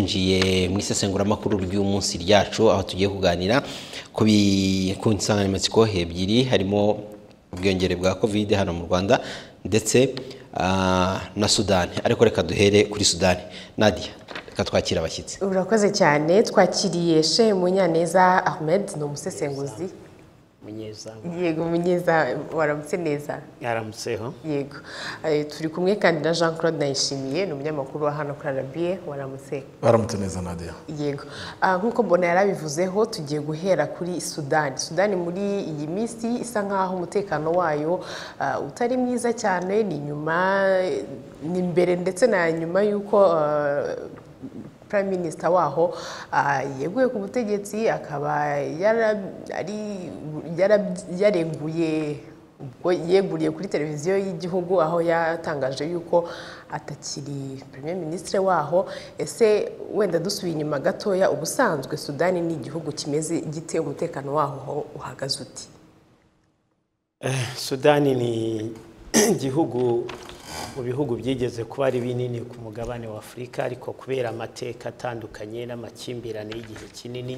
twinjiye mu isesenguramakuru ry'umunsi ryacu aho tugiye kuganira ku bi- ku nsanganyamatsiko ebyiri harimo ubwiyongere bwa covid hano mu rwanda ndetse ah, na sudani ariko reka duhere kuri sudani nadia reka twakire abashyitsi urakoze cyane twakiriye she munyaneza ahmed ni umusesenguzi umunyezamu yego munyeza waramutse neza yaramutseho yego Eh, turi kumwe kandi na jean claude nayishimiye ni umunyamakuru wa hano kuri arabiye waramutse baramutse neza nadia yego Ah, nk'uko mbona yarabivuzeho tugiye guhera kuri sudani sudani muri iyi minsi isa nk'aho umutekano wayo ah, utari mwiza cyane ni nyuma ni mbere ndetse na nyuma y'uko ah, prime minister waho ah, yeguye ku butegetsi akaba yara- ari- yara- yareguye ubwo yeguriye kuri televiziyo y'igihugu aho yatangaje yuko atakiri premier ministre waho ese wenda dusubiye inyuma gatoya ubusanzwe sudani ni igihugu kimeze gite umutekano waho ho uhagaze uti sudani ni igihugu mu bihugu byigeze kuba ari binini ku mugabane wa afurika ariko kubera amateka atandukanye n'amakimbirane y'igihe kinini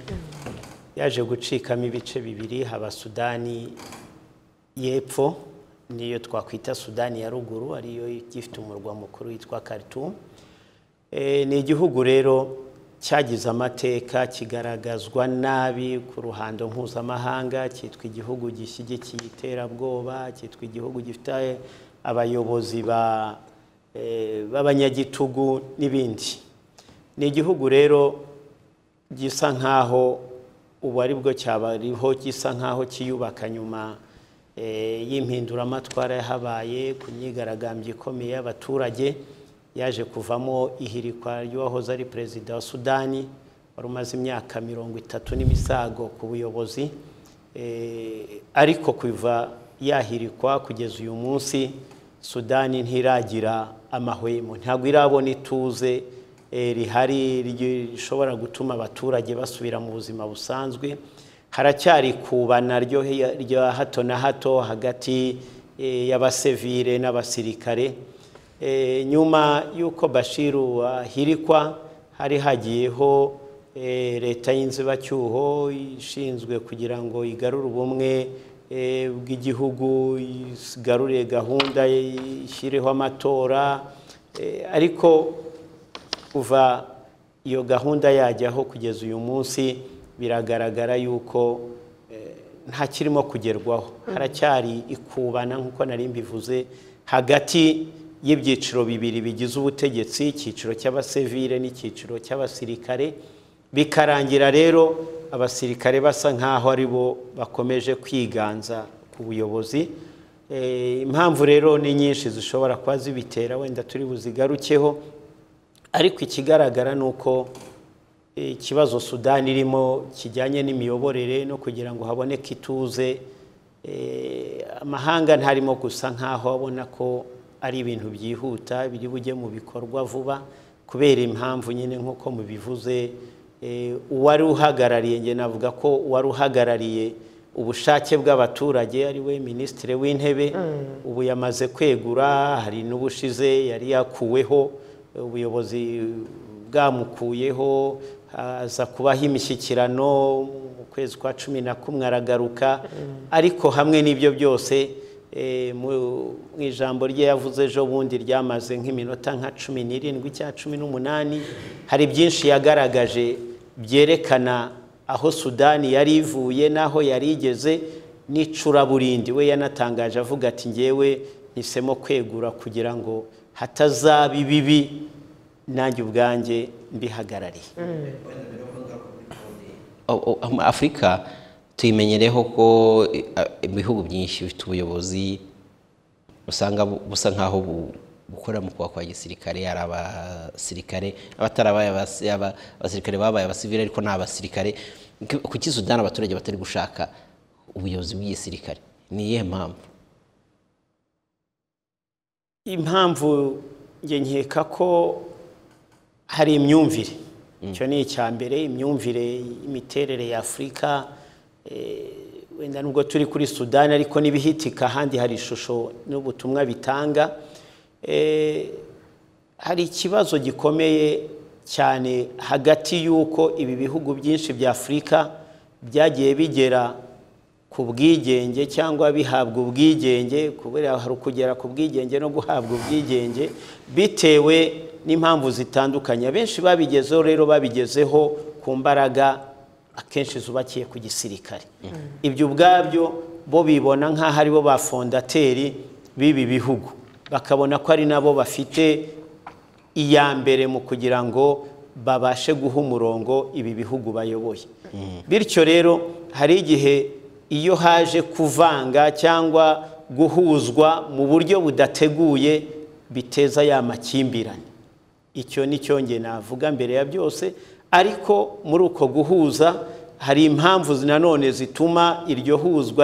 yaje gucikamo ibice bibiri haba sudani y'epfo niyo twakwita sudani ya ruguru ariyo igifite umurwa mukuru witwa khartoum E, ni igihugu rero cyagize amateka kigaragazwa nabi ku ruhando mpuzamahanga cyitwa igihugu gishyigikiye iterabwoba cyitwa igihugu gifite abayobozi ba- e, b'abanyagitugu n'ibindi ni igihugu rero gisa nk'aho ubu ari bwo cyabariho gisa nk'aho kiyubaka nyuma eh, y'impinduramatwara yahabaye ku myigaragambyo ikomeye y'abaturage yaje kuvamo ihirikwa ry'uwahoze ari perezida wa sudani wari umaze imyaka mirongo itatu n'imisago ku buyobozi Eh, ariko kuva yahirikwa kugeza uyu munsi sudani ntiragira amahwemo ntabwo irabona ituze eh, rihari rishobora gutuma abaturage basubira mu buzima busanzwe haracyari kubana ryo rya hato na hato hagati eh, y'abasivire n'abasirikare E, nyuma y'uko bashiru ahirikwa hari hagiyeho e, leta y'inzibacyuho ishinzwe kugira ngo igarure ubumwe e, bw'igihugu igarure gahunda ishyireho amatora e, ariko kuva iyo gahunda yajyaho kugeza uyu munsi biragaragara yuko eh, nta kirimo kugerwaho haracyari ikubana nk'uko nari mbivuze hagati y'ibyiciro bibiri bigize ubutegetsi icyiciro cy'abasivire n'icyiciro cy'abasirikare bikarangira rero abasirikare basa nk'aho ari bo bakomeje kwiganza ku buyobozi Eh, impamvu rero ni nyinshi zishobora kuba zibitera wenda turi buzigarukeho ariko ikigaragara ni uko eh, ikibazo sudani irimo kijyanye n'imiyoborere no kugira ngo haboneke ituze eh, amahanga ntarimo gusa nk'aho abona ko ari ibintu byihuta biri bujye mu bikorwa vuba kubera impamvu nyine nk'uko mubivuze eh, uwari uhagarariye njye navuga ko uwari uhagarariye ubushake bw'abaturage ari we minisitiri w'intebe ubu yamaze kwegura hari n'ubushize yari yakuweho ubuyobozi bwamukuyeho aza kubaho imishyikirano mu kwezi kwa cumi na kumwe aragaruka ariko hamwe n'ibyo byose eh, mu mu ijambo rye yavuze ejo bundi ryamaze nk'iminota nka cumi n'irindwi cyangwa cumi n'umunani hari byinshi yagaragaje byerekana aho sudani yari ivuye n'aho yari igeze n'icuraburindi we yanatangaje avuga ati ngewe nhisemo kwegura kugira ngo hatazaba ibibi nanjye ubwanjye mbihagarariye O- o- ama- afurika tuyimenyereho ko eh, a- ibihugu byinshi bifite ubuyobozi usanga bu- busa nk'aho bu- bukora mu kubaka gisirikare ari abasirikare abatarabaye abasi- aba- abasirikare babaye abasivili ariko ni abasirikare Ku- kuki sudani abaturage batari gushaka ubuyobozi bw'igisirikare ni iyihe mpamvu impamvu njye nkeka ko hari imyumvire icyo ni icya mbere imyumvire imiterere ya afurika eh, wenda nubwo turi kuri sudani ariko n'ibihitika ahandi hari ishusho n'ubutumwa bitanga Eh, hari ikibazo gikomeye cyane hagati y'uko ibi bihugu byinshi bya afurika byagiye bigera ku bwigenge cyangwa bihabwa ubwigenge kubera hari ukugera ku bwigenge no guhabwa ubwigenge bitewe n'impamvu zitandukanye abenshi babigezeho rero babigezeho ku mbaraga akenshi zubakiye ku gisirikare ibyo ubwabyo bo bibona nk'aho aribo ba fondateri b'ibi bihugu bakabona ko ari nabo bafite iya mbere mu kugira ngo babashe guha umurongo ibi bihugu bayoboye bityo rero hari igihe iyo haje kuvanga cyangwa guhuzwa mu buryo budateguye biteza ya makimbirane icyo ni cyo nge navuga mbere ya byose ariko muri uko guhuza hari impamvu nanone zituma iryo huzwa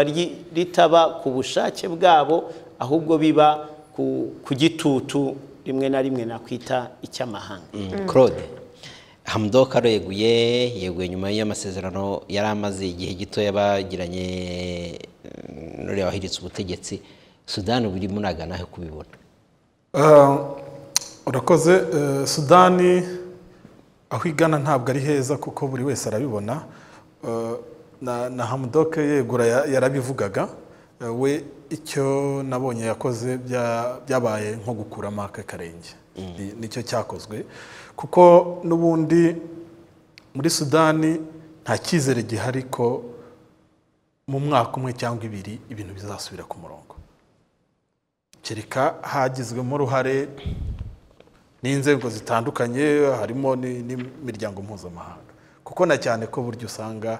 ritaba ku bushake bwabo ahubwo biba ku gitutu rimwe na rimwe nakwita icy'amahanga claude hamudoka areguye yeguye nyuma y'amasezerano yari amaze igihe gito yabagiranye n'uriya wahiritse ubutegetsi sudani buri munagana aho kubibona urakoze sudani aho igana ntabwo ari heza kuko buri wese arabibona na hamudoke yegura yarabivugaga we icyo nabonye yakoze byabaye nko gukuramo akakarenge nicyo cyakozwe kuko n'ubundi muri sudani nta cyizere gihari ko mu mwaka umwe cyangwa ibiri ibintu bizasubira ku murongo kereka hagizwemo uruhare n'inzego zitandukanye harimo n'imiryango mpuzamahanga kuko na cyane ko buryo usanga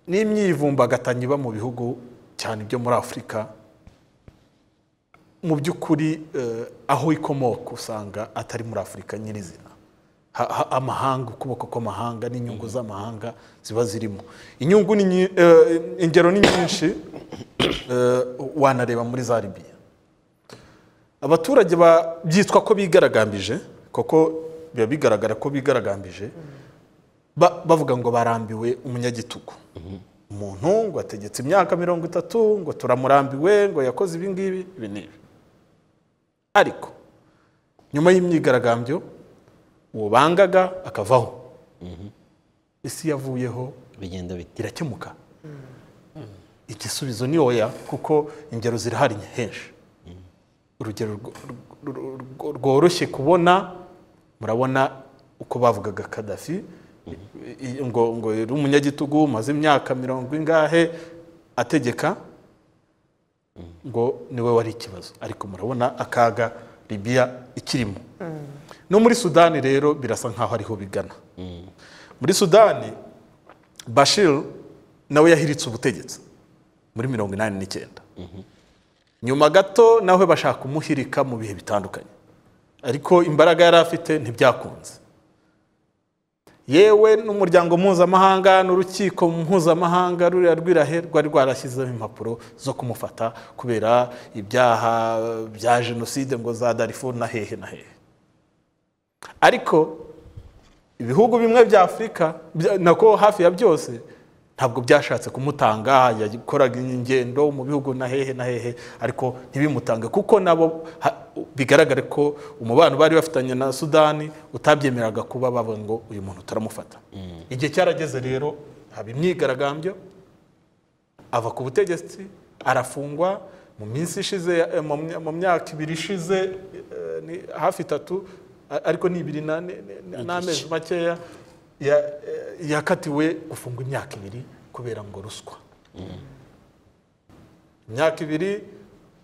n'imyivumbagatanyi iba mu bihugu cyane ibyo muri afurika mu by'ukuri aho ikomoka usanga atari muri afurika nyirizina amahanga ukuboko kw'amahanga n'inyungu z'amahanga ziba zirimo inyungu ingero ni nyinshi wanareba muri za ribiya abaturage byitwa ko bigaragambije kuko biba bigaragara ko bigaragambije bavuga ngo barambiwe umunyagitugu umuntu ngo ategetse imyaka mirongo itatu ngo turamurambiwe ngo yakoze ibi ngibi ibi n'ibi ariko nyuma y'imyigaragambyo uwo bangaga akavaho isi yavuyeho bigenda bite irakemuka igisubizo ni oya kuko ingero zirahari henshi urugero rworoshye kubona murabona uko bavugaga kadafi ngo ngo yari umunyagitugu umaze imyaka mirongo ingahe ategeka ngo niwe wari ikibazo ariko murabona akaga ribiya ikirimo no muri sudani rero birasa nkaho ariho bigana muri sudani bashir nawe yahiritse ubutegetsi muri mirongo inani n'icyenda nyuma gato nawe bashaka kumuhirika mu bihe bitandukanye ariko imbaraga yari afite ntibyakunze yewe n'umuryango mpuzamahanga n'urukiko mpuzamahanga ruriya rwirahe rwari rwarashyizeho impapuro zo kumufata kubera ibyaha bya jenoside ngo za darifu na hehe na hehe ariko ibihugu bimwe bya afurika nako hafi ya byose ntabwo byashatse kumutanga yakoraga ingendo mu bihugu na hehe na hehe ariko ntibimutange kuko nabo bigaragare ko umubano bari bafitanye na sudani utabyemeraga kuba bavuga ngo uyu muntu turamufata igihe cyarageze rero haba imyigaragambyo ava ku butegetsi arafungwa mu minsi ishize mu myaka ibiri ishize hafi itatu ariko ni ibiri n'amezi makeya yakatiwe gufungwa imyaka ibiri kubera ngo ruswa imyaka ibiri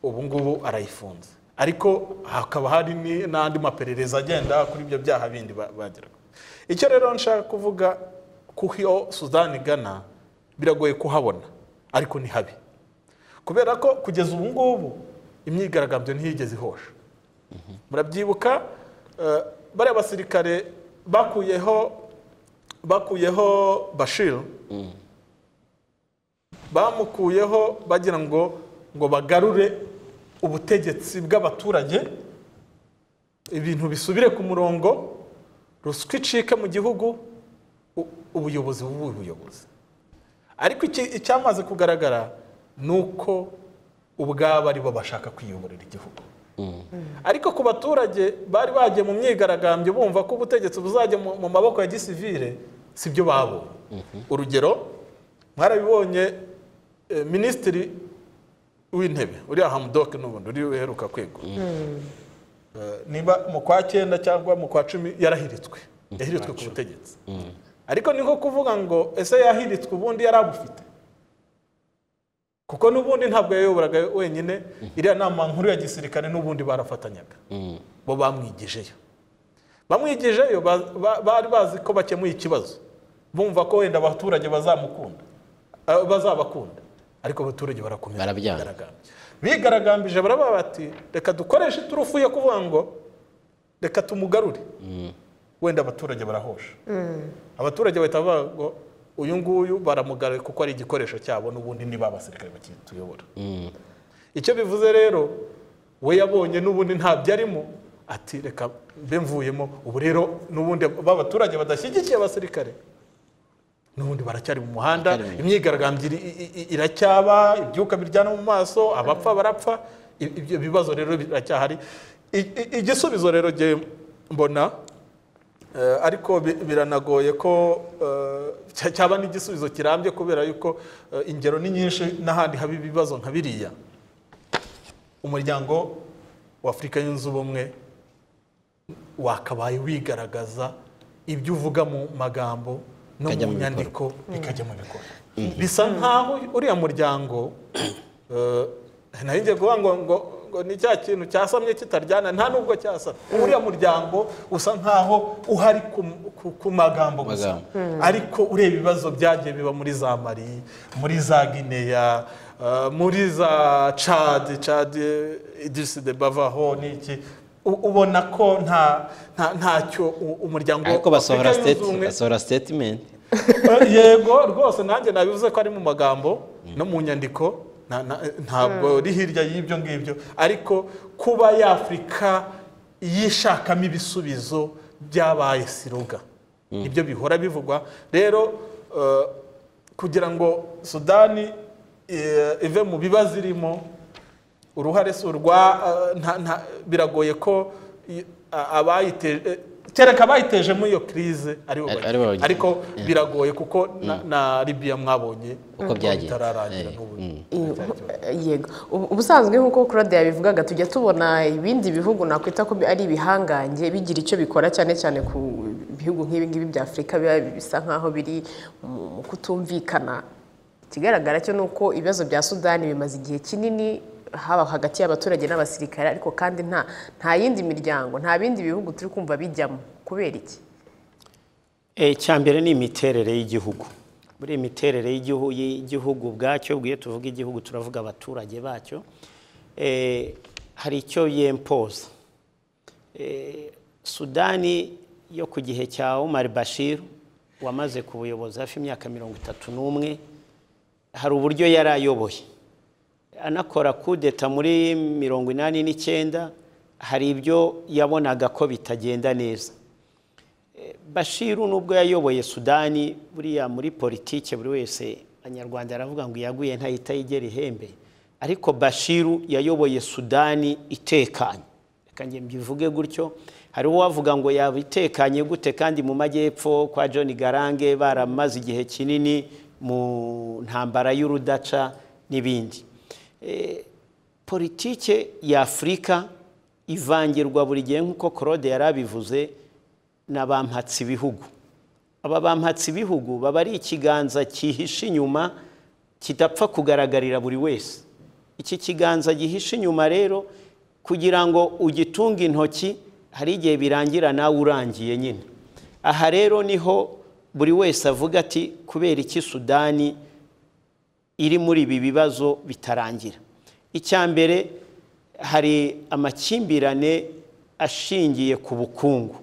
ubu ngubu arayifunze ariko hakaba hari n'andi maperereza agenda kuri ibyo byaha bindi bageraga icyo rero nshaka kuvuga kuko iyo sudani igana biragoye kuhabona ariko ni habi kubera ko kugeza ubu ngubu imyigaragambyo ntiyigeze ihosha murabyibuka bariya basirikare bakuyeho bakuyeho bashir bamukuyeho bagira ngo ngo bagarure ubutegetsi bw'abaturage ibintu bisubire ku murongo ruswa icike mu gihugu ubuyobozi buba ubuyobozi ariko icyamaze kugaragara ni uko ubwabo aribo bashaka kwiyoborera igihugu ariko ku baturage bari bagiye mu myigaragambyo bumva ko ubutegetsi buzajya mu mu maboko ya gisivire si byo babonye urugero mwarabibonye eh, minisitiri w'intebe uriya hamudoke n'ubundi uri uheruka kwegura Eh, niba mu kwa cyenda cyangwa mu kwa cumi yarahiritswe yahiritswe ku butegetsi ariko ni nko kuvuga ngo ese yahiritswe ubundi yari abufite kuko n'ubundi ntabwo yayoboraga wenyine iriya nama nkuru ya gisirikare n'ubundi barafatanyaga bo bamwigijeyo bamwigijeyo ba- ba- bari bazi ko bakemuye ikibazo bumva ko wenda abaturage bazamukunda eh, bazabakunda ariko abaturage barakomeza Barabyanga. bigaragambya. bigaragambije baraba bati reka dukoreshe iturufu yo kuvuga ngo reka tumugarure wenda abaturage barahosha abaturage bahita bavuga ngo uyu nguyu baramugaruye kuko ari igikoresho cyabo n'ubundi niba abasirikare bakituyobora icyo bivuze rero we yabonye n'ubundi ntabyo arimo ati reka mbe mvuyemo ubu rero n'ubundi b'abaturage badashyigikiye abasirikare n'ubundi baracyari mu muhanda Baracyari mu- imyigaragambyo iri- i- i- iracyaba ibyuka biryana mu maso abapfa barapfa i- ibyo bibazo rero biracyahari I- i- igisubizo rero jye mbona Eh, ariko bi- biranagoye ko eh, cya- cyaba n'igisubizo kirambye kubera yuko eh, ingero ni nyinshi n'ahandi haba ibibazo nka biriya umuryango w'afurika yunze ubumwe wakabaye wigaragaza ibyo uvuga mu magambo no Bikajya mu mu nyandiko bikajya mu bikorwa bisa nkaho uriya muryango eh, nari ngiye kuvuga ngo ngo ngo ni cya kintu cyasamye kitaryana nta nubwo cyasamye uriya muryango usa nkaho uhari ku- ku- ku magambo gusa Magambo. ariko ureba ibibazo byagiye biba muri za mari muri za gineya eh, muri za cadi cadi idisi de bavaho n'iki U- ubona ko nta nta- ntacyo u- umuryango ariko basohora Afurika Yunze state Ubumwe- basohora statement Eh, yego rwose nanjye nabivuze ko ari mu magambo no mu nyandiko na- na- ntabwo uri hirya y'ibyo ngibyo ariko kuba y'afurika yishakamo ibisubizo byabaye siruga nibyo bihora bivugwa rero eh, kugira ngo sudani eh, ive mu bibazo irimo uruhare si urwa eh, nta- nta- biragoye ko i- a- abayiteje eh, kereka abayitejemo iyo kirize aribo Ari- bayi- aribo bayigize. ariko biragoye kuko na, na libiya mwabonye Uko byagenze. bitararangira Eh, n'ubu yego Ubu- ubusanzwe nk'uko kurade yabivugaga tujya tubona ibindi bihugu nakwita ko bi- ari ibihangange bigira icyo bikora cyane cyane ku bihugu nk'ibi ngibi bya afurika biba bisa nk'aho biri mu mu kutumvikana ikigaragara cyo ni uko ibibazo bya sudani bimaze igihe kinini haba hagati y'abaturage n'abasirikare ariko kandi nta nta yindi miryango nta bindi bihugu turi kumva bijyamo kubera iki icya mbere ni imiterere y'igihugu buriya imiterere y'igihu- y'igihugu ubwacyo bwiyo tuvuga igihugu turavuga abaturage bacyo Eh, hari icyo yempoza Eh, sudani yo ku gihe cya omar bashir wamaze ku buyobozi hafi imyaka mirongo itatu n'umwe hari uburyo yari ayoboye anakora kudeta muri mirongo inani n'icyenda hari ibyo yabonaga ko bitagenda neza Bashiru nubwo yayoboye Sudani buriya muri politike buri wese Abanyarwanda aravuga ngo iyaguye ntayita yigera ihembe ariko Bashiru yayoboye Sudani itekanye reka njye mbivuge gutyo hari uwavuga ngo yaba itekanye gute kandi mu majyepfo kwa John Garange baramaze igihe kinini mu ntambara y'urudaca n'ibindi Eh, politike y'Afurika ivangirwa buri gihe nk'uko Claude yarabivuze na ba mpatsi bihugu aba ba mpatsi bihugu baba ari ikiganza cyihishe inyuma kidapfa kugaragarira buri wese iki kiganza gihishe inyuma rero kugira ngo ugitunge intoki hari igihe birangira nawe urangiye nyine aha rero niho buri wese avuga ati kubera iki sudani iri muri ibi bibazo bitarangira icya mbere hari amakimbirane ashingiye ku bukungu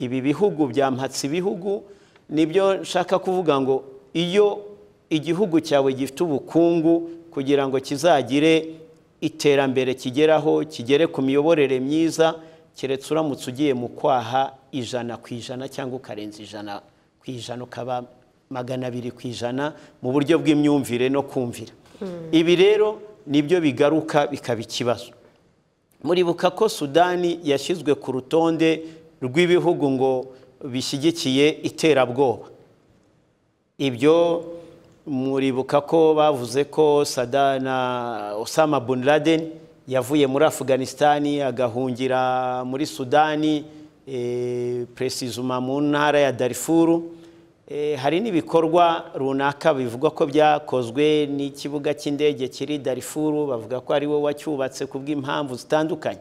ibi bihugu bya mpatsi bihugu nibyo nshaka kuvuga ngo iyo igihugu cyawe gifite ubukungu kugira ngo kizagire iterambere kigeraho kigere ku miyoborere myiza keretse uramutse ugiye mu kwaha ijana ku ijana cyangwa ukarenza ijana ku ijana ukaba magana abiri ku ijana mu buryo bw'imyumvire no kumvira ibi rero nibyo bigaruka bikaba ikibazo muribuka ko sudani yashyizwe ku rutonde rw'ibihugu ngo bishyigikiye iterabwoba ibyo muribuka ko bavuze ko sada na osama bin laden yavuye muri afuganisitani agahungira muri sudani eh, presizuma mu ntara ya darifuru Eh, hari n'ibikorwa runaka bivugwa ko byakozwe n'ikibuga cy'indege kiri darifuru bavuga ko ari we wacyubatse ku bw'impamvu zitandukanye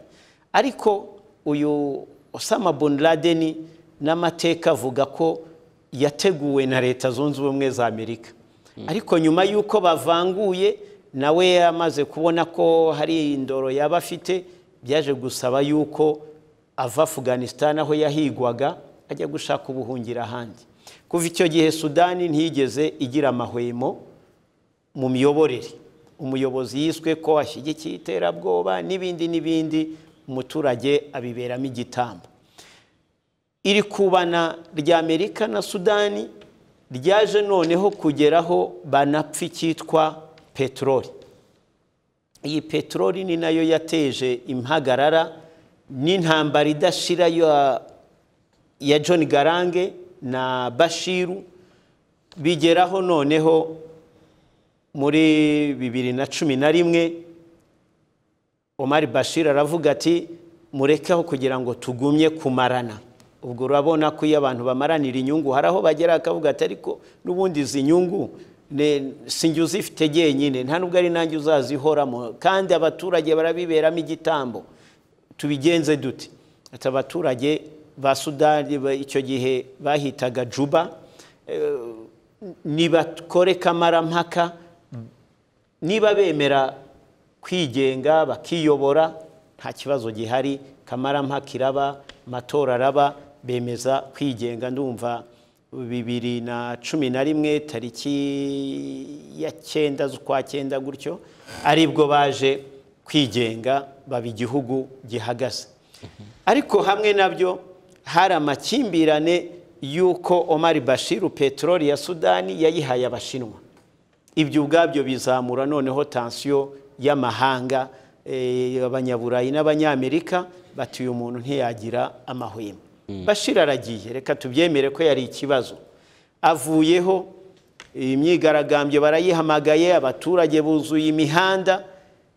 ariko uyu osama bin laden n'amateka avuga ko yateguwe na leta zunze ubumwe za amerika ariko nyuma y'uko bavanguye nawe amaze kubona ko hari indoro yaba afite byaje gusaba y'uko ava afuganisitani aho yahigwaga ajya gushaka ubuhungiro ahandi kuva icyo gihe sudani ntiyigeze igira amahwemo mu miyoborere umuyobozi yiswe ko ashyigikiye iterabwoba n'ibindi n'ibindi umuturage abiberamo igitambo iri kubana rya amerika na sudani ryaje noneho kugeraho banapfa icyitwa peteroli iyi peteroli ni nayo yateje impagarara n'intambara idashira ya- ya john garange na bashiru bigeraho noneho muri bibiri na cumi na rimwe Omar Bashir aravuga ati murekeho kugira ngo tugumye kumarana ubwo urabona ko iyo abantu bamaranira inyungu hari aho bagera akavuga ati ariko n'ubundi izi nyungu ne- sinjye uzifite jyenyine nta nubwo ari nanjye uzazihoramo kandi abaturage barabiberamo igitambo tubigenze dute ati abaturage ba sudani ba- icyo gihe bahitaga juba eh, nibakore kamarampaka niba bemera kwigenga bakiyobora nta kibazo gihari kamarampaka iraba amatora araba bemeza kwigenga ndumva bibiri na cumi na rimwe tariki ya cyenda z'ukwa cyenda gutyo aribwo baje kwigenga baba igihugu gihagaze ariko hamwe nabyo hari amakimbirane y'uko omar bashiru peteroli ya sudani yayihaye abashinwa ibyo ubwabyo bizamura noneho tansiyo y'amahanga eh, abanyaburayi n'abanyamerika bati uyu muntu ntiyagira amahwemo bashira aragiye reka tubyemere ko yari ikibazo avuyeho imyigaragambyo barayihamagaye abaturage buzuye imihanda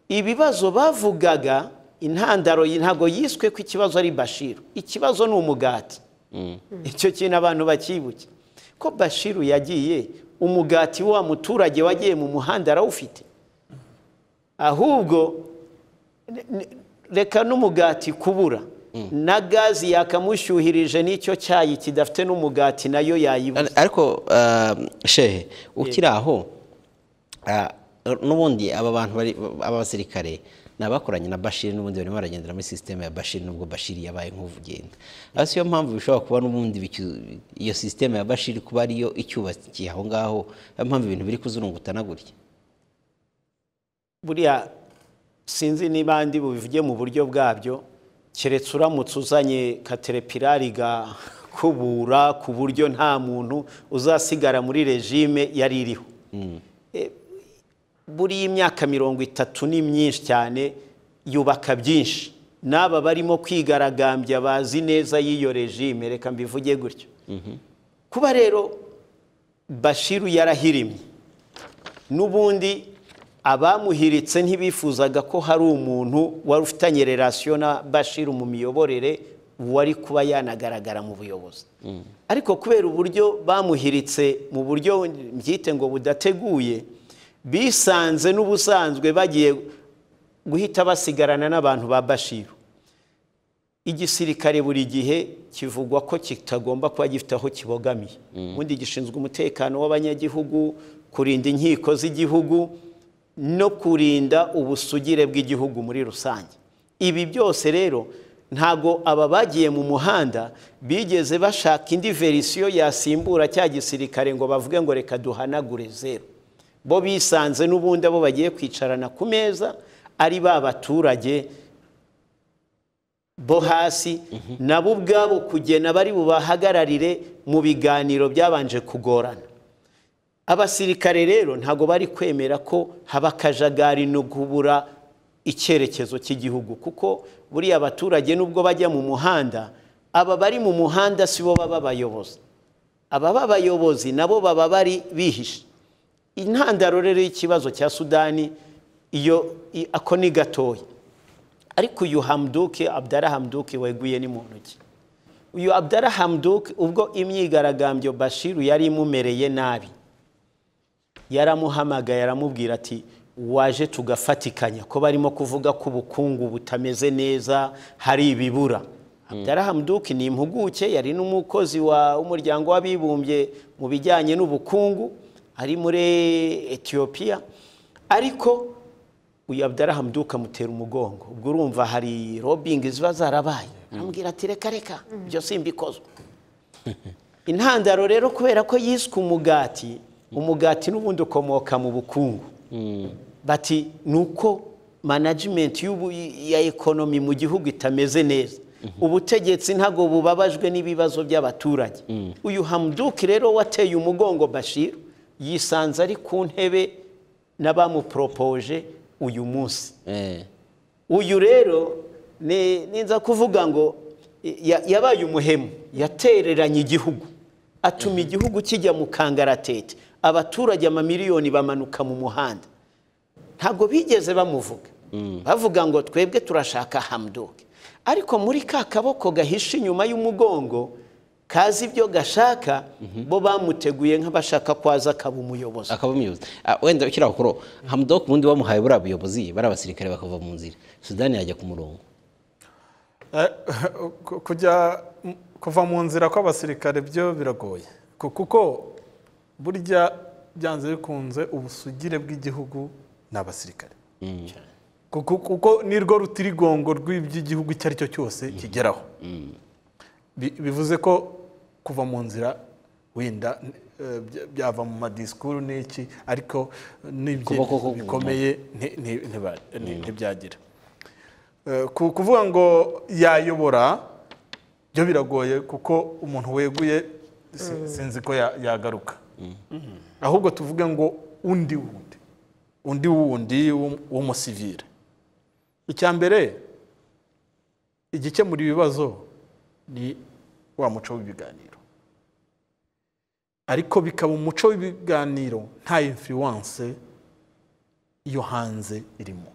ibibazo bavugaga intandaro ntabwo yiswe ko ikibazo ari bashiru ikibazo ni umugati icyo kintu abantu bakibuke ko bashiru yagiye umugati wa muturage wagiye mu muhanda arawufite ahubwo ne- ne- reka n'umugati kubura na gazi yakamushyuhirije n'icyo cyayi kidafite n'umugati nayo yayibuze Ar- ariko ah, shehe ukiri aho ah, n'ubundi aba bantu bari aba basirikare ni abakoranye na bashiri n'ubundi barimo baragendera muri sisiteme ya bashiri nubwo bashiri yabaye nk'uvugenda asi yo mpamvu bishobora kuba n'ubundi bicu- iyo sisiteme ya bashiri kuba ariyo icyubakiye aho ngaho niyo mpamvu ibintu biri kuzurungutana gutya buriya sinzi niba ndi bubivuge mu buryo bwabyo keretse uramutse uzanye katerepirari kubura ku buryo nta muntu uzasigara muri regime yari iriho E, buriya imyaka mirongo itatu ni myinshi cyane yubaka byinshi n'aba barimo kwigaragambya bazi neza y'iyo regime reka mbivuge gutyo kuba rero bashiru yarahirimye n'ubundi abamuhiritse ntibifuzaga ko hari umuntu wari ufitanye relasiyo na bashiru mu miyoborere wari kuba yanagaragara mu buyobozi ariko kubera uburyo bamuhiritse mu buryo mbyite ngo budateguye bisanze n'ubusanzwe bagiye guhita basigarana n'abantu ba bashiru igisirikare buri gihe kivugwa ko kitagomba kuba gifite aho kibogamiye ubundi gishinzwe umutekano w'abanyagihugu kurinda inkiko z'igihugu no kurinda ubusugire bw'igihugu muri rusange ibi byose rero ntago aba bagiye mu muhanda bigeze bashaka indi verisiyo yasimbura cya gisirikare ngo bavuge ngo reka duhanagure zeru bo bisanze n'ubundi abo bagiye kwicarana ku meza ari ba baturage bo hasi nabo ubwabo kugena bari bubahagararire mu biganiro byabanje kugorana abasirikare rero ntago bari kwemera ko haba akajagari no kubura icyerekezo cy'igihugu kuko buriya abaturage nubwo bajya mu muhanda aba bari mu muhanda si bo baba abayobozi ababa abayobozi nabo baba bari bihishe intandaro rero y'ikibazo cya sudani iyo i- ako ni gatoya ariko uyu hamduke abdara hamduke weguye ni muntu ki uyu abdara hamduke ubwo imyigaragambyo bashiru yari imumereye nabi yaramuhamagaye aramubwira ati waje tugafatikanya ko barimo kuvuga ko ubukungu butameze neza hari ibibura abdarahamu duke ni impuguke yari n'umukozi wa- w'umuryango w'abibumbye mu bijyanye n'ubukungu ari muri etiyopiya ariko uyu abdarahamu duke amutera umugongo ubwo urumva hari robingi ziba zarabaye amubwira ati reka reka ibyo simbikozwe intandaro rero kubera ko yiswe umugati umugati n'ubundi ukomoka mu bukungu bati ni uko manajimenti y'ubu- ya ekonomi mu gihugu itameze neza ubutegetsi ntabwo bubabajwe n'ibibazo by'abaturage uyu hamuduki rero wateye umugongo bashir yisanze ari ku ntebe n'abamuporopoje uyu munsi Eh, uyu rero ni ninza kuvuga ngo ya- yabaye umuhemu yatereranye igihugu atuma igihugu kijya mu kangaratete abaturage amamiliyoni bamanuka mu muhanda ntabwo bigeze bamuvuga bavuga ngo twebwe turashaka hamdoke ariko muri ka kaboko gahishe inyuma y'umugongo kazi ibyo gashaka bo bamuteguye nk'abashaka kwaza akaba umuyobozi akaba umuyobozi Ah, wenda ukiri aho kuro hamudok ubundi bamuhaye buriya buyobozi bari abasirikare bakava mu nzira sudani yajya ku murongo Eh, ku- kujya kuva mu nzira kw'abasirikare byo biragoye Ku- kuko burya byanze bikunze ubusugire bw'igihugu ni abasirikare kuko kuko nirwo rutirigongo rw'iby'igihugu icyo ari cyo cyose kigeraho Bi- bivuze ko kuva mu nzira wenda eh, bya- byava mu madisikuru n'iki ariko Kuboko n'ibyemezo k'umuntu. bikomeye nti- nti- ntiba- nti- ntibyagira Eh, ku- kuvuga ngo yayobora byo biragoye kuko umuntu weguye si- sinzi ko ya- yagaruka ahubwo tuvuge ngo undi wundi undi wundi w'um- w'umusivire icya mbere igikemura ibibazo ni wa muco w'ibiganiro ariko bikaba umuco w'ibiganiro nta influence yo hanze irimo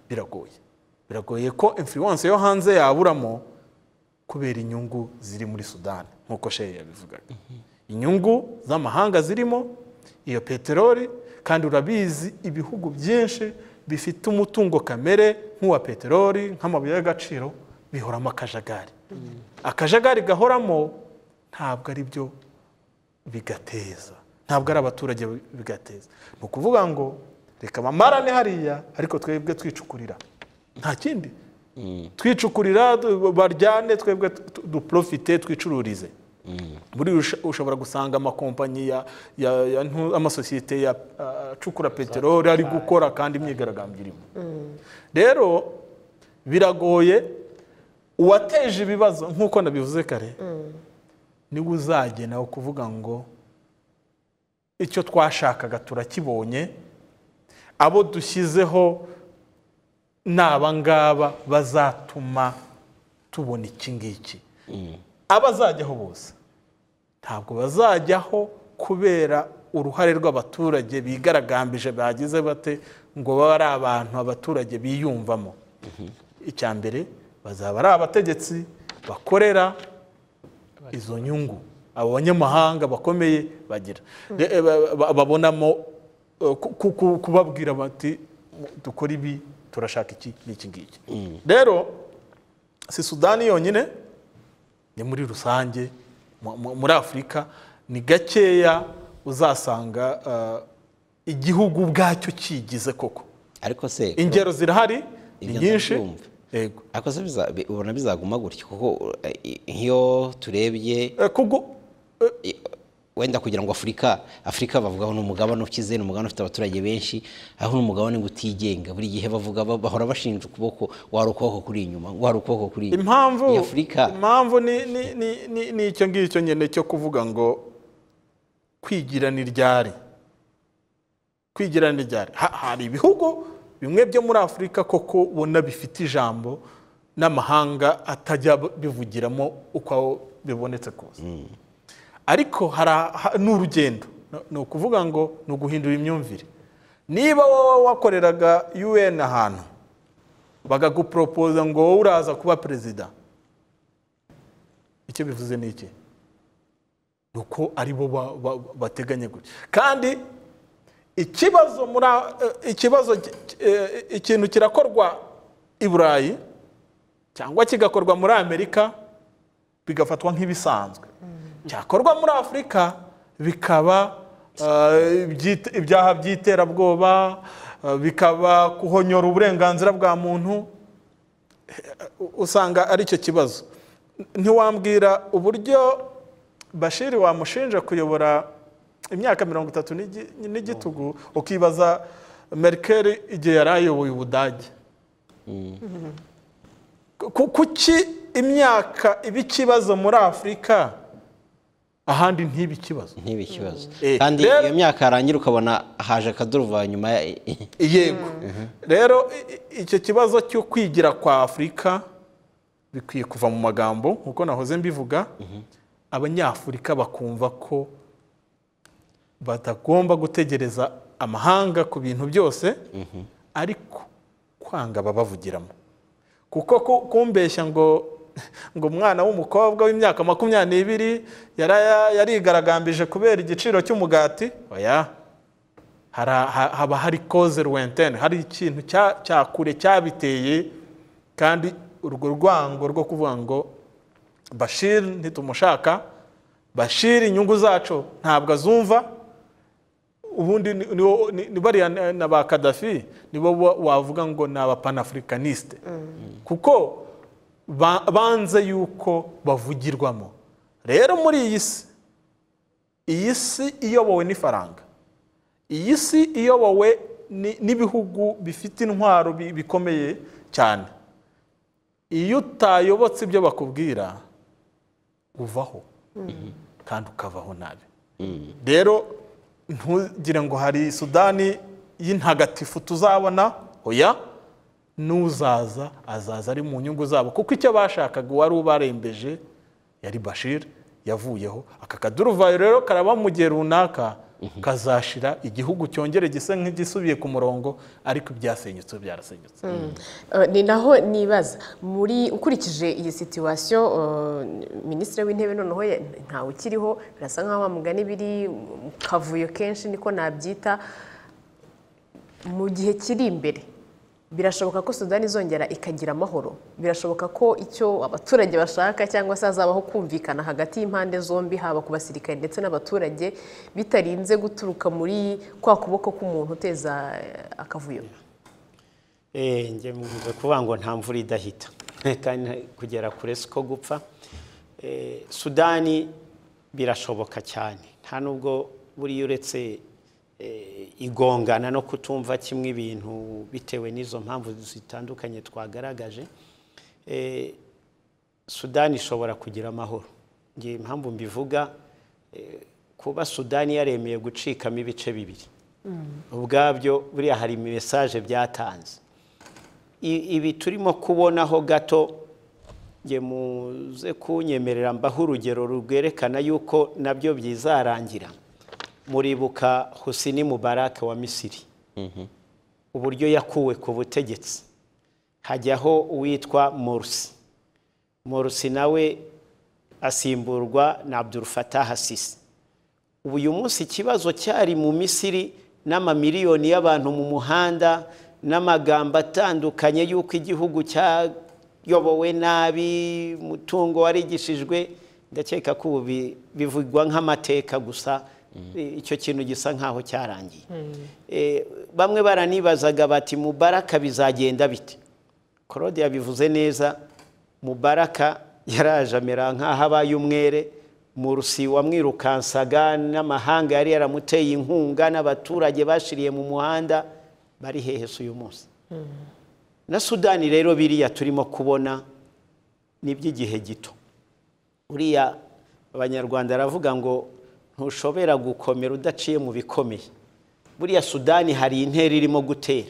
biragoye biragoye ko influence yo hanze yaburamo kubera inyungu ziri muri sudani nk'uko shehe yabivugaga inyungu z'amahanga zirimo iyo peteroli kandi urabizi ibihugu byinshi bifite umutungo kamere nk'uwa peteroli nk'amabuye y'agaciro bihoramo akajagari akajagari gahoramo ntabwo ari byo bigateza ntabwo ari abaturage bigateza ni ukuvuga ngo reka bamarane hariya ariko twebwe twicukurira nta kindi twicukurira du- baryane twebwe tu- duprofite twicururize buri usha- ushobora gusanga amakompanyi ya- ya- ya ntu- amasosiyete ya- a- acukura peteroli ari gukora kandi imyigaragambyo irimo rero biragoye uwateje ibibazo nk'uko nabivuze kare niwe uzagena kuvuga ngo icyo twashakaga turakibonye abo dushyizeho ni abangaba bazatuma tubona iki ngiki abazajyaho bose ntabwo bazajyaho kubera uruhare rw'abaturage bigaragambije bagize bate ngo babe ari abantu abaturage biyumvamo icya mbere bazaba ari abategetsi bakorera izo nyungu abo banyamahanga bakomeye bagira Re- eh, ba- ba- babonamo eh, ku- ku- ku- kubabwira bati dukora ibi turashaka iki n'iki ngiki rero si sudani yonyine ni muri rusange mu- mu- muri afurika ni gakeya uzasanga eh, igihugu ubwacyo cyigize koko ariko se ingero zirahari ni Ibyo nyinshi ndabyumva. yego ariko se biza- bi- ubona bizaguma gutya kuko eh, i- nk'iyo turebye Eh, kugu- eh, i- wenda kugira ngo afurika afurika bavugaho ni umugabane ukize ni umugabane ufite abaturage benshi aho ni umugabane ngo utigenga buri gihe bavuga ba- bahora bashinja ukuboko wari ukuboko kuri inyuma wari ukuboko kuri inyuma impamvu ni afurika impamvu ni ni ni ni, ni icyo ngicyo nyine cyo kuvuga ngo kwigira ni ryari kwigira ni ryari Ha- hari ibihugu bimwe byo muri afurika koko ubona bifite ijambo n'amahanga atajya bivugiramo uko bibonetse kose ariko hari aha- ni urugendo No- ni ukuvuga ngo ni uguhindura imyumvire niba wowe wakoreraga un ahantu bagaguporopoza ngo wowe uraza kuba perezida icyo bivuze ni iki ni uko ari bo ba- ba- bateganya gutya kandi ikibazo muri a- eh, ikibazo ki- eh, ikintu kirakorwa i burayi cyangwa kigakorwa muri amerika bigafatwa nk'ibisanzwe cyakorwa muri afurika bikaba eh, ibyite- ibyaha by'iterabwoba eh, bikaba kuhonyora uburenganzira bwa muntu usanga ari cyo kibazo ntiwambwira uburyo bashiri wamushinja kuyobora imyaka mirongo itatu n'igi- n'igitugu ukibaza merkel igihe yari ayoboye ubudage Ku- kuki imyaka iba ikibazo muri afurika ahandi ntibe ikibazo ntibe ikibazo Eh, kandi rero- iyo myaka yarangira ukabona haje akaduruva nyuma ya- yego rero i- i- icyo kibazo cyo kwigira kwa afurika bikwiye kuva mu magambo nk'uko nahoze mbivuga abanyafurika bakumva ko batagomba gutegereza amahanga ku bintu byose ariko kwanga babavugiramo kuko ku- kumbeshya ngo ngo umwana w'umukobwa w'imyaka makumyabiri n'ibiri yara- yarigaragambije kubera igiciro cy'umugati oya hari aha- haba hari koze ruwentene hari ikintu cya- cya kure cyabiteye kandi urwo rwango rwo kuvuga ngo bashir ntitumushaka bashir inyungu zacu ntabwo azumva ubundi ni- niwo- ni ni bariya na- na ba kadafi nibo wa- wavuga ngo ni abapanafricanisite kuko ba- banze yuko bavugirwamo rero muri iyi si iyi si iyobowe n'ifaranga iyi si iyobowe ni- n'ibihugu bifite intwaro bi- bikomeye cyane iyo utayobotse ibyo bakubwira uvaho kandi ukavaho nabi rero ntugire ngo hari sudani y'intagatifu tuzabona oya n'uzaza azaza ari mu nyungu zabo kuko icyo bashakaga uwari ubarembeje yari bashir yavuyeho aka kaduruvayo rero karaba mu gihe runaka kazashira igihugu cyongere gisa nk'igisubiye ku murongo ariko ibyasenyutse byarasenyutse Eh, ni naho nibaza muri ukurikije iyi situwasiyo minisitiri w'intebe noneho ya- ntawe ukiriho birasa nkaho mugani biri mu kavuyo kenshi niko nabyita mu gihe kiri imbere birashoboka ko sudani izongera ikagira amahoro birashoboka ko icyo abaturage bashaka cyangwa se hazabaho kumvikana hagati y'impande zombi haba ku basirikare ndetse n'abaturage bitarinze guturuka muri kwa kuboko k'umuntu uteza eh, akavuyo Eh, njye mvuze kuvuga ngo nta mvura idahita kandi nta- kugera kure siko gupfa Eh, sudani birashoboka cyane nta n'ubwo buriya uretse eh, igongana no kutumva kimwe ibintu bitewe n'izo mpamvu zitandukanye twagaragaje Eh, sudani ishobora kugira amahoro njye impamvu mbivuga eh, kuba sudani yaremeye gucikamo ibice bibiri ubwabyo buriya hari mesaje byatanze I- ibi turimo kubonaho gato nge muze kunyemerera mbaho urugero rwerekana yuko nabyo byizarangira muribuka Husini Mubarak wa Misiri uburyo yakuwe ku butegetsi hajyaho uwitwa Morsi Morsi nawe asimburwa na Abdul Fattah Sisi ubu uyu munsi ikibazo cyari mu misiri n'amamiliyoni y'abantu mu muhanda n'amagambo atandukanye y'uko igihugu cyayobowe nabi umutungo warigishijwe ndakeka ko ubu bi- bivugwa nk'amateka gusa I- icyo kintu gisa nk'aho cyarangiye Eh, bamwe baranibazaga bati mubaraka bizagenda bite Claude yabivuze neza mubaraka yaraje amera nk'aho abaye umwere murusi wamwirukansaga n'amahanga yari yaramuteye inkunga n'abaturage bashiriye mu muhanda bari hehe si uyu munsi na sudani rero biriya turimo kubona ni iby'igihe gito uriya abanyarwanda aravuga ngo ntushobora gukomera udaciye mu bikomeye buriya sudani hari intera irimo gutera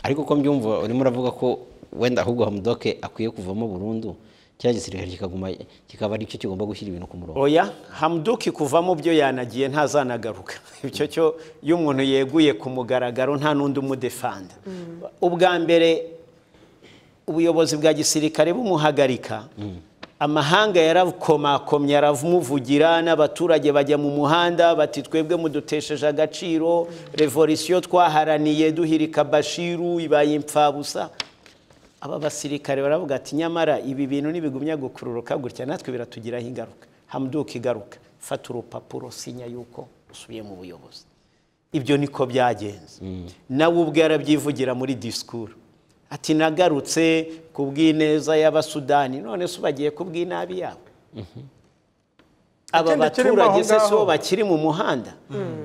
ariko uko mbyumva urimo uravuga ko wenda ahubwo hamudoke akwiye kuvamo burundu kiriya gisirikare kikaguma kikaba aricyo kigomba gushyira ibintu ku murongo oya hamuduki kuvamo byo yanagiye ntazanagaruka icyo cyo iyo umuntu yeguye ku mugaragaro nta n'undi umudefanda ubwa mbere ubuyobozi bwa gisirikare bumuhagarika amahanga yarakomakomye aramuvugira n'abaturage bajya mu muhanda bati twebwe mudutesheje agaciro revolisiyo twaharaniye duhirika bashiru ibaye imfabusa aba basirikare baravuga ati nyamara ibi bintu ntibigumya gukururuka gutya natwe biratugiraho ingaruka hamuduka igaruka fata urupapuro sinya yuko usubiye mu buyobozi ibyo niko byagenze nawe ubwe yarabyivugira muri disikuru ati nagarutse ku bw'ineza y'abasudani none se bagiye ku bw'inabi yabo aba Ikindi kirimo baturage aho se si bo ngaho. bakiri mu muhanda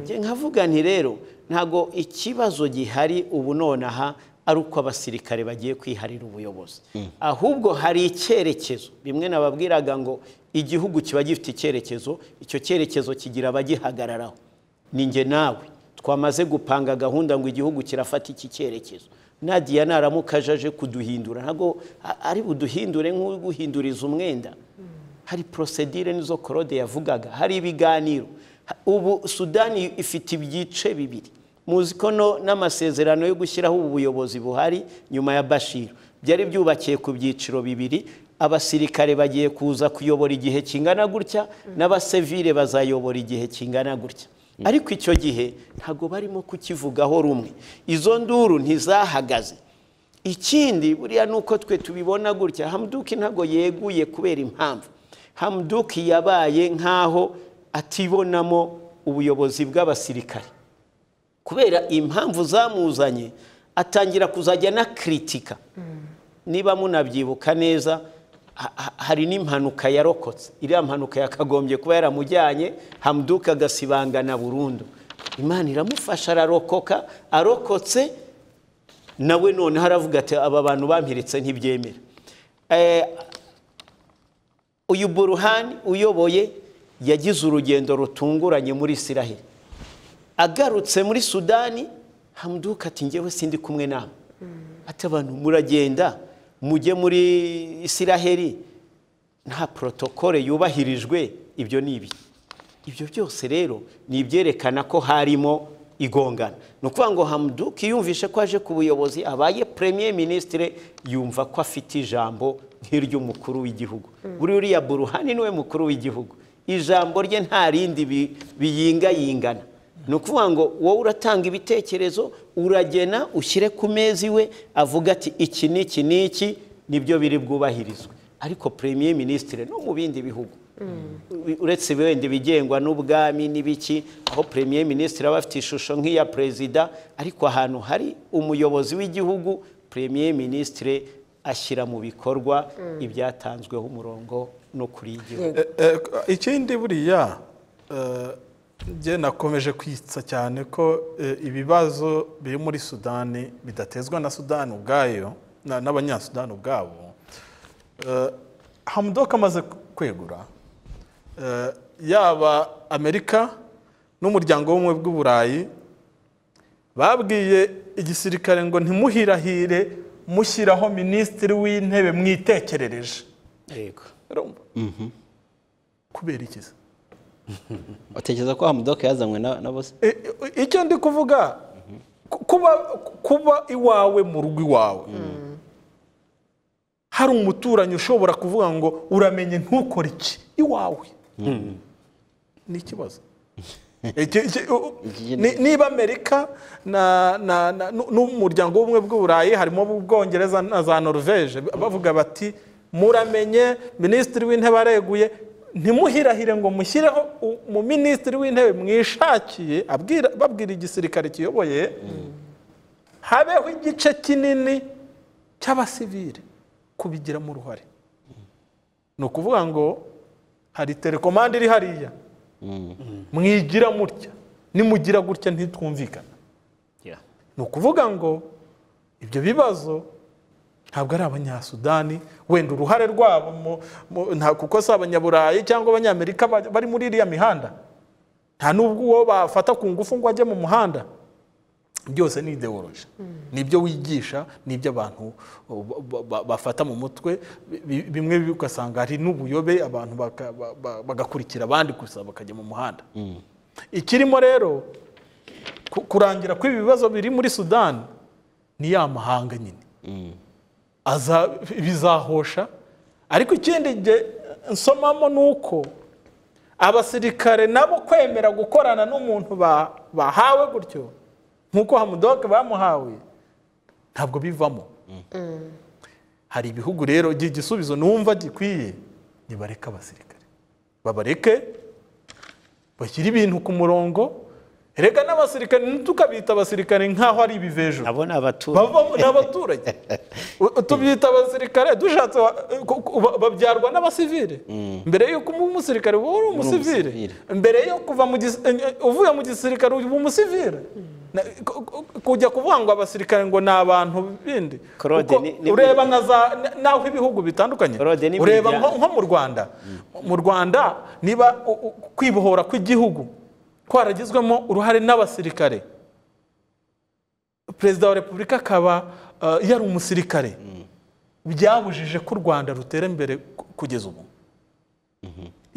njye nkavuga nti rero ntabwo ikibazo gihari ubu nonaha ari uko abasirikare bagiye kwiharira ubuyobozi ahubwo hari icyerekezo bimwe nababwiraga ngo igihugu kiba gifite icyerekezo icyo cyerekezo kigira abagihagararaho ni njye nawe twamaze gupanga gahunda ngo igihugu kirafata iki cyerekezo nadiya naramuka aje aje kuduhindura ntabwo a- ari buduhindure nk'uri guhinduriza umwenda hari porosedire nizo korode yavugaga hari ibiganiro Ha- ubu sudani ifite ibyiciro bibiri muzi ko no n'amasezerano yo gushyiraho ubu buyobozi buhari nyuma ya bashir byari byubakiye ku byiciro bibiri abasirikare bagiye kuza kuyobora igihe kingana gutya n'abasivire bazayobora igihe kingana gutya ariko icyo gihe ntabwo barimo kukivugaho rumwe izo nduru ntizahagaze ikindi buriya ni uko twe tubibona gutya hamuduki ntabwo yeguye kubera impamvu hamuduki yabaye nk'aho atibonamo ubuyobozi bw'abasirikare kubera impamvu zamuzanye atangira kuzajya anakiritika niba munabyibuka neza ha- ha- hari n'impanuka yarokotse iriya mpanuka yakagombye kuba yaramujyanye hamuduka agasibangana burundu imana iramufasha ararokoka arokotse nawe noneho aravuga ati aba bantu bampiritse ntibyemera Eh, uyu buruhani uyoboye yagize urugendo rutunguranye muri isiraheli agarutse muri sudani hamuduka ati njyewe sindi kumwe nawe ati abantu muragenda mujye muri isiraheli nta porotokole yubahirijwe ibyo ni ibi ibyo byose rero ni ibyerekana ko harimo igongana ni ukuvuga ngo hamuduka yumvishe ko aje ku buyobozi abaye premier minisitire yumva ko afite ijambo nk'iry'umukuru w'igihugu buri uriya buruhani niwe mukuru w'igihugu ijambo rye nta rindi bi- biyingayingana ni ukuvuga ngo wowe uratanga ibitekerezo uragena ushyire ku meza iwe avuga ati iki n'iki n'iki nibyo biri bwubahirizwe ariko premier minisitire no mu bindi bihugu uretse wenda ibigengwa n'ubwami n'ibiki aho premier minisitire aba afite ishusho nk'iya perezida ariko ahantu hari umuyobozi w'igihugu premier minisitire ashyira mu bikorwa ibyatanzweho umurongo no kuri y'igihugu Eh, eh, ikindi buriya eh, njye nakomeje kwitsa cyane ko eh, ibibazo biri muri sudani bidatezwa na sudani ubwayo na- n'abanyasudani ubwabo Eh, hamudoka amaze kwegura eh, yaba amerika n'umuryango w'ubumwe bw'uburayi babwiye igisirikare ngo ntimuhirahire mushyiraho minisitiri w'intebe mwitekerereje yego Urumva? kubera iki se? utekereza ko hamudoke yazanywe na na bose I- i- icyo ndi kuvuga ku- kuba kuba iwawe mu rugo iwawe hari umuturanyi ushobora kuvuga ngo uramenye ntukore iki iwawe ni ikibazo Iki- iki- u- Iki- ni- niba amerika na- na- na- nu- n'umuryango w'ubumwe bw'uburayi harimo ubwongereza na za norvege bavuga bati muramenye minisitiri w'intebe areguye ntimuhirahire ngo mushyireho mu minisitiri w'intebe mwishakiye abwira- babwira igisirikare kiyoboye habeho igice kinini cy'abasivire kubigiramo uruhare ni ukuvuga ngo hari telekomande iri hariya mwigira mutya nimugira gutya ntitwumvikana Yeah. ni ukuvuga ngo ibyo bibazo ntabwo ari abanyasudani wenda uruhare rwabo mu- mu- nta kuko si abanyaburayi cyangwa abanyamerika ba- bari muri iriya mihanda nta n'ubwo uwo bafata ku ngufu ngo ajye mu muhanda byose ni ideoloji ni ibyo wigisha ni ibyo abantu ba- ba- bafata mu mutwe bi- bimwe ugasanga hari n'ubuyobe abantu baka- ba- ba- bagakurikira abandi gusa bakajya mu muhanda ikirimo rero ku- kurangira kw'ibibazo biri muri sudani ni ya mahanga nyine aza bizahosha ariko ikindi nge- nsomamo ni uko abasirikare nabo kwemera gukorana n'umuntu ba- bahawe gutyo nk'uko hamudoke bamuhawe ntabwo bivamo hari ibihugu rero igihe igisubizo numva gikwiye nibareke abasirikare babareke bashyire ibintu ku murongo reka n'abasirikare ntitukabita abasirikare nk'aho ari ibivejo nabo ni abaturage bavamo ni abaturage U- tubyita abasirikare dushatse wa- ku- ku- ba- babyarwa n'abasivire mbere yuko uba umusirikare uba uri umusivire umusivire. mbere yo kuva mu gis- eh, eh, uvuye mu gisirikare uba umusivire Na- ku- ku- kujya kuvuga ngo abasirikare ngo ni abantu bindi Claude, Kuko ni- ni- ureba na za- na- n'aho ibihugu bitandukanye Claude, ni ureba media. nko nko mu rwanda mu rwanda niba u- u- kwibohora kw'igihugu kwaragizwemo uruhare n'abasirikare perezida wa repubulika akaba uh, yari umusirikare byabujije ko u rwanda rutera imbere ku- kugeza ubu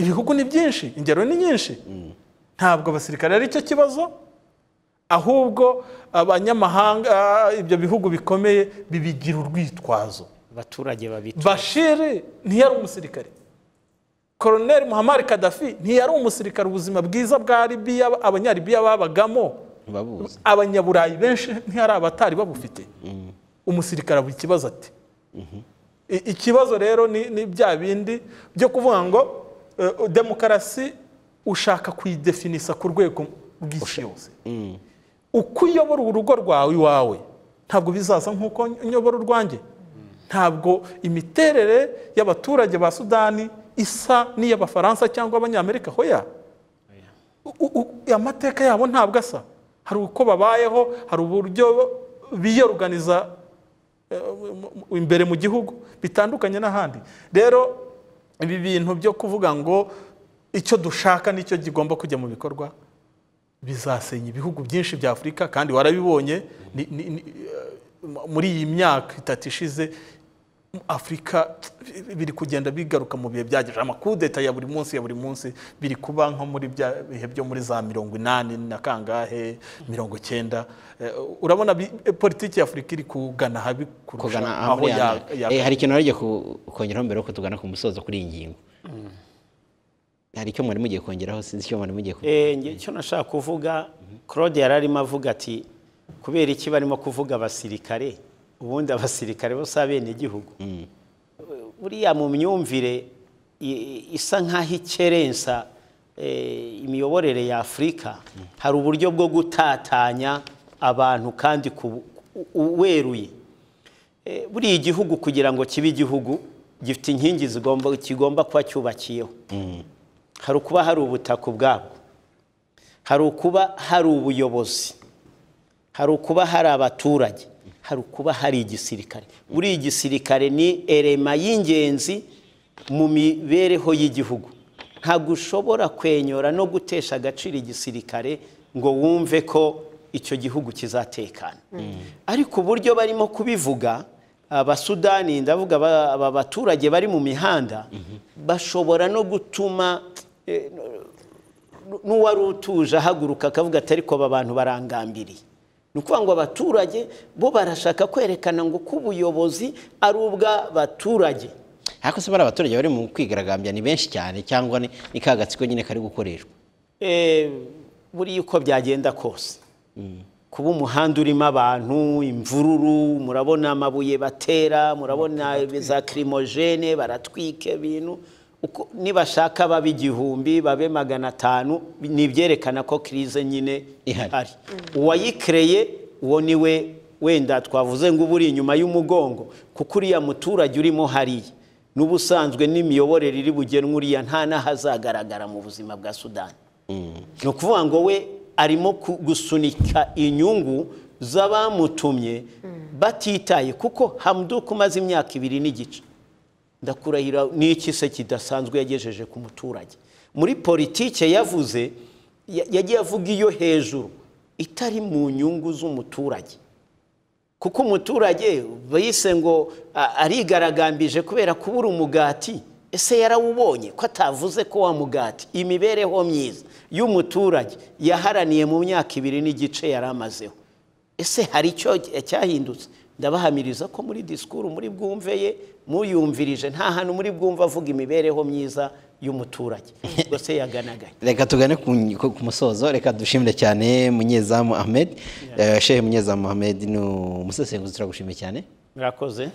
ibihugu ni byinshi ingero ni nyinshi ntabwo abasirikare ari cyo kibazo ahubwo abanyamahanga ah, ibyo bihugu bikomeye bibigira urwitwazo abaturage babita bashiri ntiyari umusirikare koroneri muhammad kadafi ntiyari umusirikare ubuzima bwiza bwa libiya abanyalibiya babagamo ntibabuzi abanyaburayi benshi ntihari abatari babufite umusirikare abura ikibazo ati I- ikibazo rero ni ni bya bindi byo kuvuga ngo eh, demokarasi ushaka kuyidefinisa ku rwego rw'isi yose uko uyobora urugo rwawe iwawe ntabwo bizaza nk'uko nyobora urwanjye ntabwo imiterere y'abaturage ba sudani isa n'iy'abafaransa cyangwa abanyamerika hoya U- u- u- amateka yabo ntabwo asa hari uko babayeho hari uburyo biyoruganiza eh, mu- mu- imbere mu gihugu bitandukanye n'ahandi rero ibi bintu byo kuvuga ngo icyo dushaka nicyo kigomba kujya mu bikorwa bizasenya ibihugu byinshi bya afurika kandi warabibonye ni- ni- ni- eh, muri iyi myaka itatu ishize afurika biri kugenda bigaruka mu bihe byagejeje amakudeta ya buri munsi ya buri munsi biri kuba nko muri bya bihe byo muri za mirongo inani na kangahe mirongo icyenda Eh, urabona bi- eh, politiki ya afurika iri kugana habi kurusha kugana aha aho muri ya- ya- ya- Eh, hari ikintu nari ku kongeraho mbere yuko tugana ku musozo kuri iyi ngingo hari icyo mwari mugiye kongeraho sinzi icyo mwari mugiye ku- Eh, nge- icyo nashaka kuvuga claude yari arimo avuga ati kubera iki barimo kuvuga abasirikare ubundi abasirikare bose abenegihugu buriya mu myumvire i- isa nk'aho ikerensa eh, imiyoborere ya afurika hari uburyo bwo gutatanya abantu kandi ku- u- u- weruye Eh, buriya igihugu kugira ngo kibe igihugu gifite inkingi zigomba kigomba kuba cyubakiyeho hari ukuba hari ubutaka ubwabwo hari ukuba hari ubuyobozi hari ukuba hari abaturage hari ukuba hari igisirikare buriya igisirikare ni erema y'ingenzi mu mibereho y'Igihugu ntabwo ushobora kwenyora no gutesha agaciro igisirikare ngo wumve ko icyo gihugu kizatekana ariko uburyo barimo kubivuga abasudani ndavuga aba- aba baturage bari mu mihanda bashobora no gutuma eh, n'uwari utuje ahaguruka akavuga ati ariko aba bantu barangambiriye ni ukuvuga ngo abaturage bo barashaka kwerekana ngo ko ubuyobozi ari ubw'abaturage ariko se bari abaturage bari mu kwigaragambya ni benshi cyane cyangwa ni ni ka gatsiko nyine kari gukoreshwa Eh, buriya uko byagenda kose kuba umuhanda urimo abantu imvururu murabona amabuye batera murabona za kirimojene baratwika ibintu Uko- nibashaka babe igihumbi babe magana atanu ni ibyerekana ko kirize nyine Ihari. ihari uwayikereye uwo ni we wenda twavuze ngo uba uri inyuma y'umugongo kuko uriya muturage urimo hariya n'ubusanzwe n'imiyoborere iri bugenwe uriya nta n'ahazagaragara mu buzima bwa sudani ni ukuvuga ngo we arimo ku- gusunika inyungu z'abamutumye batitaye kuko hamuduka umaze imyaka ibiri n'igice ndakurahira n'iki se kidasanzwe yagejeje ku muturage muri politike yavuze ya- yagiye avuga iyo hejuru itari mu nyungu z'umuturage kuko umuturage bayise ngo a- arigaragambije kubera kubura umugati ese yarawubonye ko atavuze ko wa mugati imibereho myiza y'umuturage yaharaniye mu myaka ibiri n'igice yari amazeho ese hari icyo cyahindutse ndabahamiriza ko muri disikuru muri bwumve ye muyumvirije nta hantu muri bwumve avuga imibereho myiza y'umuturage ubwo se yaganagaye reka tugane ku ku- ku musozo reka dushimire cyane munyezamu ahmed shehe munyezamu ahmed ni umusesenguzi turagushimiye cyane murakoze